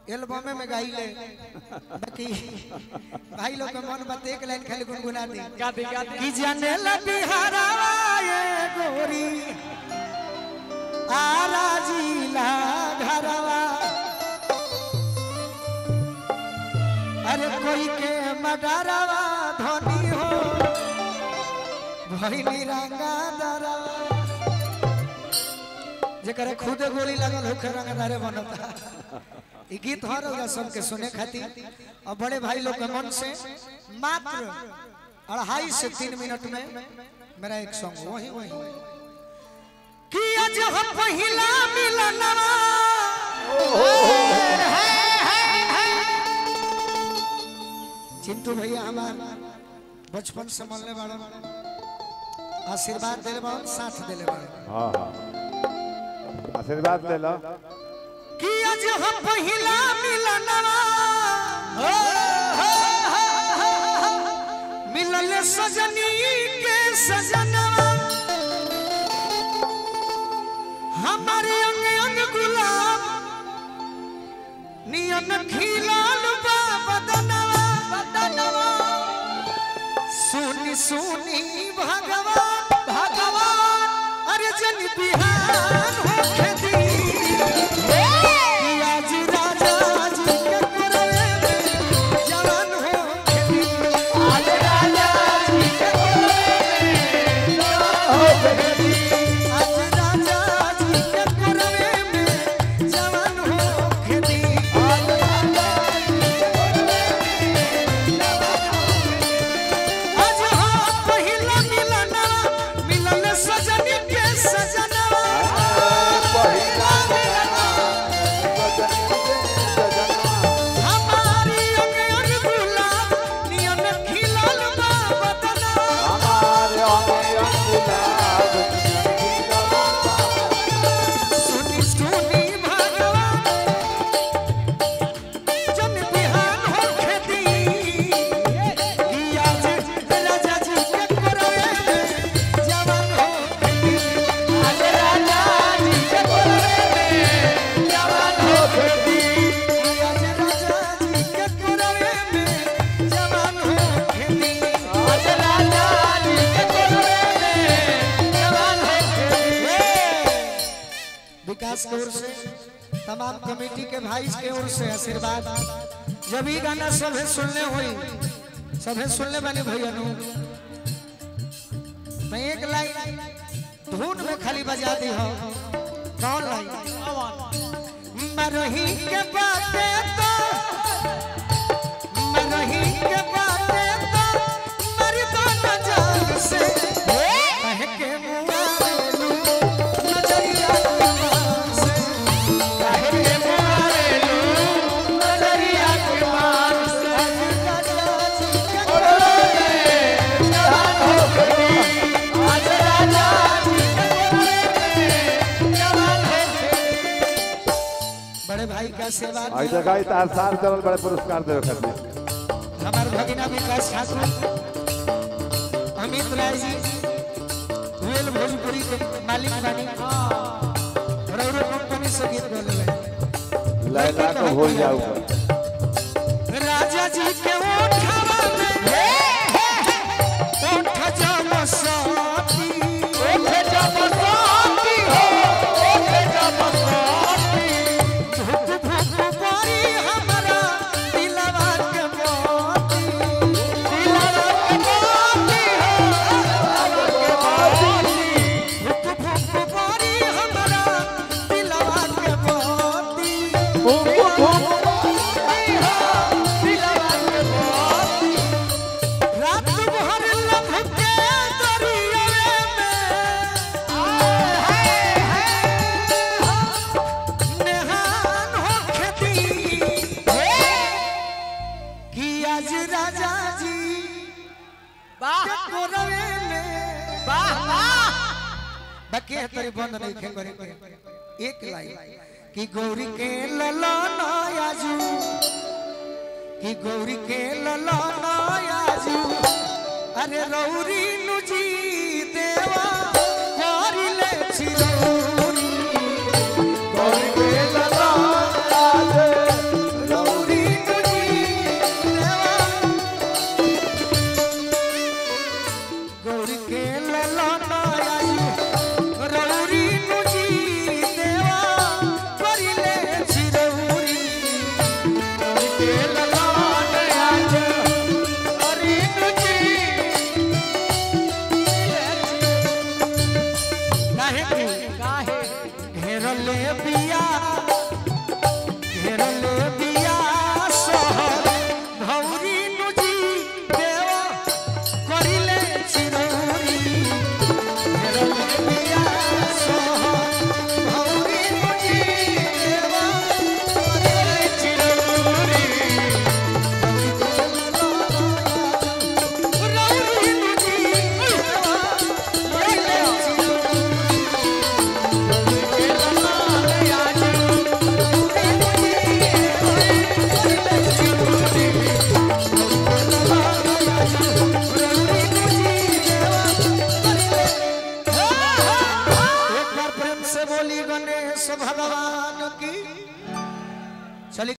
album में गाई ले बाकी भाई लोग के मन बात एक लाइन खाली गुनगुना दी गा दी गा दी कि जाने ला बिहारवा ये गोरी आरा जिला घरवा अरे कोई के मडरवा धोनी हो भइनी रंगा दरवा जेकरे खुद गोली लगल होखे रंगदारे बनता ई गीत हर रउरा सबके सुने खातिर और बड़े भाई लोग के मन से मात्र अढ़ाई से तीन मिनट में मेरा एक सॉन्ग वही वही कि आज हम पहिला मिलनवा चिंटू भैया हमार बचपन से मिलने वाला आशीर्वाद दिले बा साथ दिले बा हाँ हाँ आशीर्वाद ले लो कि आज हम पहिला मिलनवा मिलल सजनी के सजनवा हमारे अंग अंग गुलाब नियन खिलाल बा बदनवा बदनवा सुनी सुनी भगवान भगवान अरे जन बिहान होके दी कि आज राजा जी के करवे में जवान होके दी आज राजा जी के करवे में जवान होके दी आज राजा जी के करवे में जवान होके दी आज राजा आज हम पहिला मिलना मिलल सजनी के सजनवा पहिला मिलना हमारी अंग अंग गुलाब नियन खिलल बा बदनवा सुनी सुनी भगवान जन बिहान होके दी कि आज राजा जी के करवे में जवान होके दी आज राजा जी के करवे में जवान होके दी कि आज राजा जी के करवे में जवान होके दी आज राजा जी के करवे में जवान होके दी विकास की ओर से तमाम कमेटी के भाई के ओर से आशीर्वाद जब ये गाना सभे सुनने हुई सभे सुनने वाले भैया नु मैं एक लाइन धुन में खाली बजा दी हो कौन लाइन मरही के बाते तो मरही के बाते तो मर्दाना जान से कह के मुआरेलू नजरिया कुमार से कह के मुआरेलू नजरिया कुमार से आज राजा जी के कोरे में जवान हो गई आज राजा जी के कोरे में जवान हो गई बड़े भाई का सेवा आई जगह तार साल चलल बड़े पुरस्कार देवे खातिर हमारे भगिना विकास ठाकुर अमित राय जी वेल भोजपुरी के मालिक बानी रौरो कंपनी से गीत बोले लैला को भूल जाऊ राजा जी के ओठवा में ओठ जम साथी ओठ जम साथी हो ओठ जम साथी धुक धुक परी हमरा दिलवा के मोती दिलवा के मोती हो धुक धुक परी हमरा दिलवा के मोती धुक रात भर लभ के दरियावे में नेहान होके दी कि आज राजा जी वाह के कोरवे में वाह वाह बाकी है तरी बंद नहीं खे करे करे एक लाइन कि गौरी के ललना आजू कि गौरी के ललना आजू अरे रौरी नुजी देवा गौरी ले छिरौरी गौरी के ललना बोली गणेश भगवान की